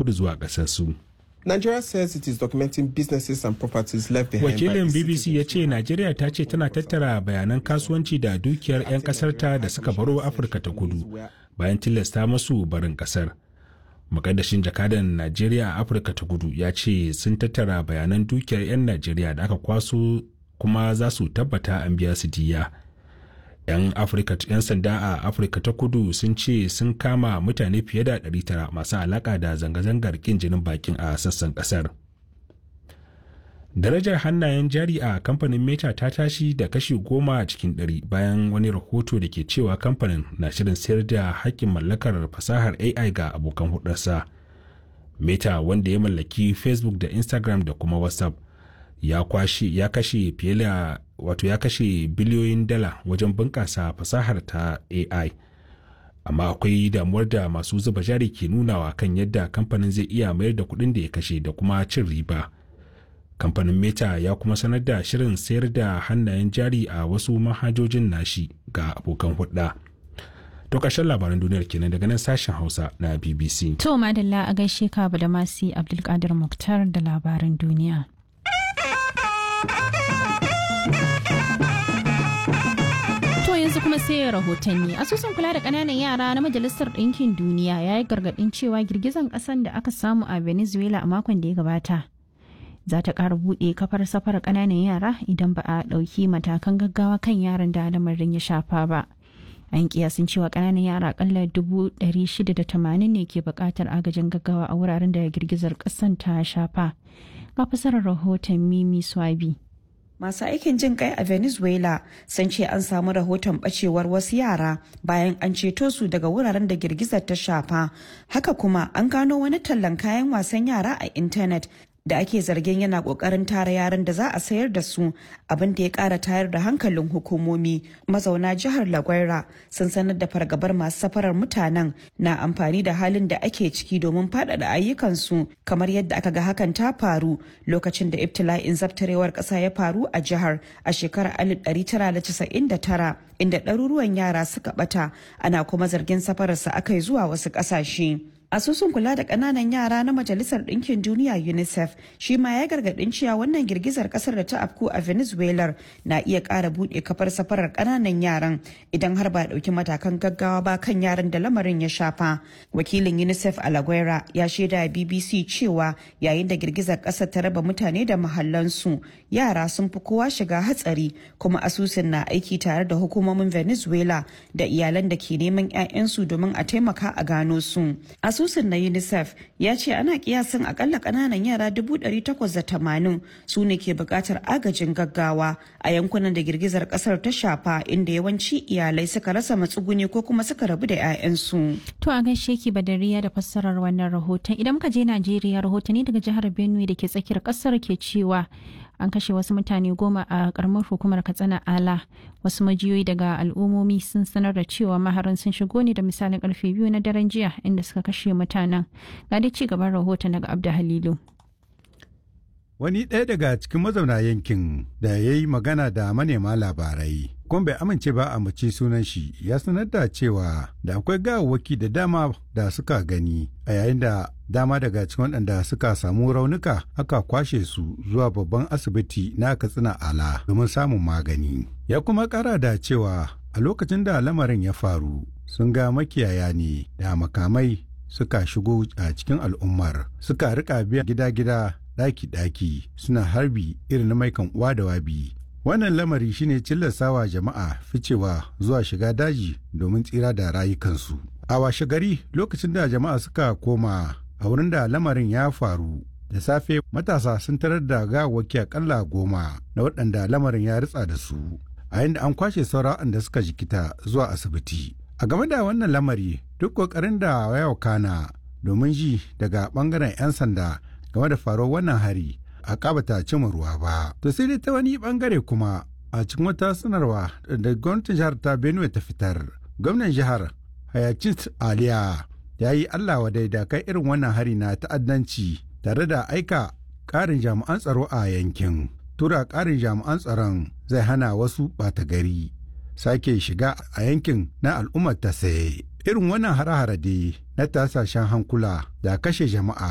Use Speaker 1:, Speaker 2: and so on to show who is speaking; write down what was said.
Speaker 1: kudu zuwa ƙasarsu.
Speaker 2: Nigeria says it is documenting businesses and properties left behind
Speaker 1: Wakilin BBC ya ce Najeriya ta ce tana tattara bayanan kasuwanci da dukiyar 'yan ƙasarta da suka baro Afirka ta kudu bayan tilasta masu barin ƙasar. Mukaddashin jakadan Najeriya a Afirka ta kudu ya ce sun tattara bayanan dukiyar 'yan Najeriya da aka kwaso kuma za su tabbata an biya su diya. 'yan afirka 'yan sanda a afirka ta kudu sun ce sun kama mutane fiye da 900 masu alaka da zanga-zangar kin jinin bakin a sassan kasar darajar hannayen jari a kamfanin meta ta tashi da kashi goma cikin ɗari bayan wani rahoto da ke cewa kamfanin na shirin sayar da hakkin mallakar fasahar ai ga abokan hudarsa meta wanda ya mallaki facebook da instagram da kuma whatsapp ya kwashe ya kashe fiye da wato ya kashe biliyoyin dala wajen bunƙasa fasahar ta AI. Amma akwai damuwar da masu zuba jari ke nunawa kan yadda kamfanin zai iya mayar da kuɗin da ya kashe da kuma cin riba. Kamfanin Meta ya kuma sanar da shirin sayar da hannayen jari a wasu manhajojin nashi ga abokan hudda. To ƙarshen labaran duniyar kenan daga nan sashen Hausa na BBC.
Speaker 3: To madalla a gaishe ka da masi Abdulkadir Muktar da labaran duniya. yanzu kuma sai rahotanni asusun kula da kananan yara na majalisar ɗinkin duniya ya yi gargaɗin cewa girgizan ƙasan da aka samu a venezuela a makon da ya gabata za ta ƙara buɗe kafar safar ƙananan yara idan ba a ɗauki matakan gaggawa kan yaran da lamarin ya shafa ba an kiyasin cewa ƙananan yara akalla dubu ɗari shida da tamanin ne ke buƙatar agajin gaggawa a wuraren da girgizar ƙasan ta shafa ga fasarar rahoton mimi swabi
Speaker 4: Masu aikin jin kai a Venezuela sun ce an samu rahoton bacewar wasu yara bayan an ceto su daga wuraren da girgizar ta shafa. Haka kuma an gano wani tallan kayan wasan yara a intanet da ake zargin yana kokarin tara yaran da za a sayar da su abin da ya kara tayar da hankalin hukumomi mazauna jihar lagwaira sun sanar da fargabar masu safarar mutanen na amfani da halin da ake ciki domin faɗaɗa ayyukansu kamar yadda aka ga hakan ta faru lokacin da ibtila'in zabtarewar ƙasa ya faru a jihar a shekarar 1999 inda ɗaruruwan yara suka ɓata ana kuma zargin safararsa aka yi zuwa wasu ƙasashe. asusun kula da kananan yara na majalisar ɗinkin duniya unicef shi ma ya gargaɗin cewa wannan girgizar ƙasar da ta afku a venezuela na iya ƙara buɗe kafar safarar kananan yaran idan har ba ɗauki matakan gaggawa ba kan yaran da lamarin ya shafa wakilin unicef alaguera ya shaida a bbc cewa yayin da girgizar ƙasar ta raba mutane da mahallansu yara sun fi kowa shiga hatsari kuma asusun na aiki tare da hukumomin venezuela da iyalan da ke neman 'ya'yansu domin a taimaka a gano su asusun na unicef ya ce ana kiyasin akalla kananan yara 880 su ne ke bukatar agajin gaggawa a yankunan da girgizar kasar ta shafa inda yawanci iyalai suka rasa matsuguni ko kuma suka rabu da 'ya'yansu.
Speaker 3: To a gaishe ki badariya da fassarar wannan rahoton idan muka je Najeriya rahotanni daga jihar Benue da ke tsakiyar kasar ke cewa an kashe wasu mutane goma a karamar hukumar katsina ala wasu majiyoyi daga al'ummomi sun sanar da cewa maharan sun shigo ne da misalin karfe biyu na daren jiya inda suka kashe mutanen ga dai ci gaban rahoton daga abda halilu
Speaker 5: wani ɗaya daga cikin mazauna yankin da ya yi magana da manema labarai kuma bai amince ba a mace sunan shi ya sanar da cewa da akwai gawawwaki da dama da suka gani a yayin da dama daga cikin waɗanda suka samu raunuka aka kwashe su zuwa babban asibiti na katsina ala domin samun magani ya kuma ƙara da cewa a lokacin da lamarin ya faru sun ga makiyaya ne da makamai suka shigo a cikin al'ummar suka rika biya gida-gida ɗaki-ɗaki suna harbi irin na maikan uwa da wabi wannan lamari shine cillasawa jama'a ficewa zuwa shiga daji domin tsira da rayukansu a washe gari lokacin da jama'a suka koma a wurin da lamarin ya faru da safe matasa sun tarar da gawaki akalla goma na waɗanda lamarin ya ritsa da su a yadda an kwashe saura da suka jikita zuwa asibiti a game da wannan lamari duk ƙoƙarin da ya kana domin ji daga ɓangaren 'yan sanda game da faruwar wannan hari a kabata cimma ruwa ba. To sai dai ta wani bangare kuma a cikin wata sanarwa da gwamnatin jihar ta Benue ta fitar. Gwamnan jihar Hayacint Aliya ya yi Allah wa da kai irin wannan hari na ta'addanci tare da aika ƙarin jami'an tsaro a yankin. Tura ƙarin jami'an tsaron zai hana wasu ɓata gari sake shiga a yankin na al'ummar ta saye. Irin wannan hare-hare dai na tasashen hankula da kashe jama'a